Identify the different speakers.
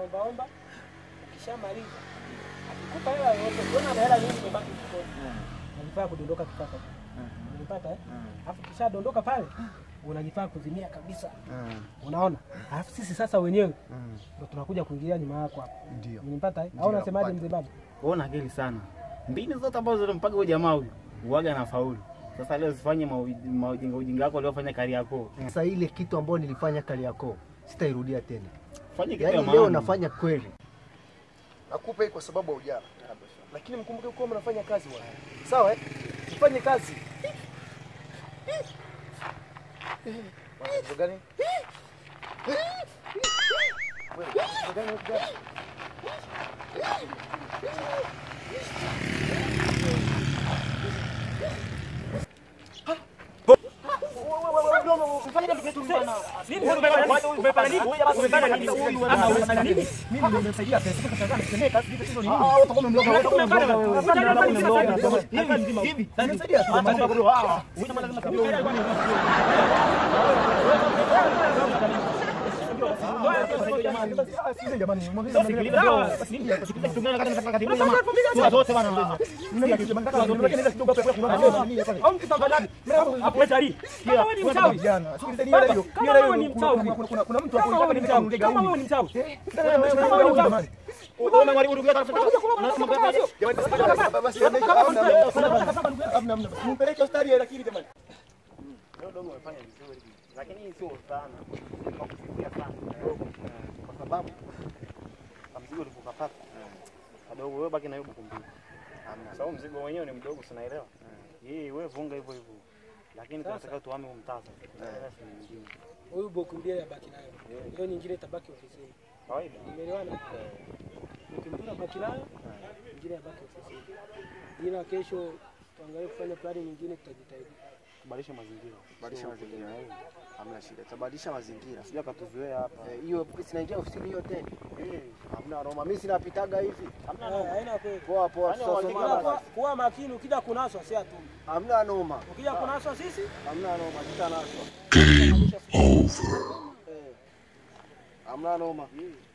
Speaker 1: unaombaomba, ukishamaliza akikupa hela yoyote, ukiona ana hela nyingi imebaki mfukoni, unajifaa kudondoka kifafa. Unanipata eh? Alafu ukishadondoka pale unajifaa kuzimia kabisa. Unaona? Alafu sisi sasa wenyewe ndo tunakuja kuingilia nyuma yako hapa.
Speaker 2: Ndio.
Speaker 1: Unanipata eh? Au unasemaje mzee baba?
Speaker 3: Wewe una akili sana. Mbinu zote ambazo zilimpaga huyo jamaa huyu uwaga na faulu. Sasa leo usifanye mau- maujinga ujinga wako uliofanya kari yako.
Speaker 2: Sasa ile kitu ambayo nilifanya Kariakoo sitairudia tena.
Speaker 3: Fanye kitu ya
Speaker 2: Yaani leo
Speaker 3: maana.
Speaker 2: nafanya kweli.
Speaker 4: Nakupa hii kwa sababu haujala. Lakini mkumbuke kuwa mnafanya kazi bwana. Sawa eh? Mfanye kazi. Bwana, kitu gani? Wewe, kitu gani, kitu gani? Mpeleke hospitali ya akili jamani.
Speaker 3: Leo dogo umefanya vizuri. Lakini hii sio sana. Kwa kufikia sana. Kwa sababu kwa mzigo ulikopata. Kadogo wewe baki na hiyo buku mbili. Sababu mzigo wenyewe ni mdogo sinaelewa. Yeye wewe vunga hivyo hivyo. Lakini tunataka tuhame huu mtaa sasa. Tunaelewa si nyingine.
Speaker 1: Huyu boku mbili abaki nayo. Hiyo nyingine itabaki ofisini.
Speaker 3: Kawaida.
Speaker 1: Umeelewana? Boku mbili abaki nayo, nyingine abaki ofisini. Ila kesho tuangalie kufanya plani nyingine tutajitahidi.
Speaker 3: Kubadilisha mazingira.
Speaker 4: Badilisha mazingira. Hamna shida. Tabadilisha mazingira.
Speaker 3: Sija katuzoea hapa.
Speaker 4: Eh, Hiyo sinaingia ofisini hiyo tena. Hamna Roma. Mimi sinapitaga hivi.
Speaker 1: Eh, Haina kweli.
Speaker 4: Poa poa.
Speaker 3: Yaani
Speaker 4: tutasomana
Speaker 1: Kuwa-
Speaker 4: basi.
Speaker 1: kuwa- Kuwa makini, ukija kunaswa si atu.
Speaker 4: Hamna noma.
Speaker 1: Ukija kunaswa sisi
Speaker 4: Hamna noma. Tutanaswa. Eh. Hamna noma.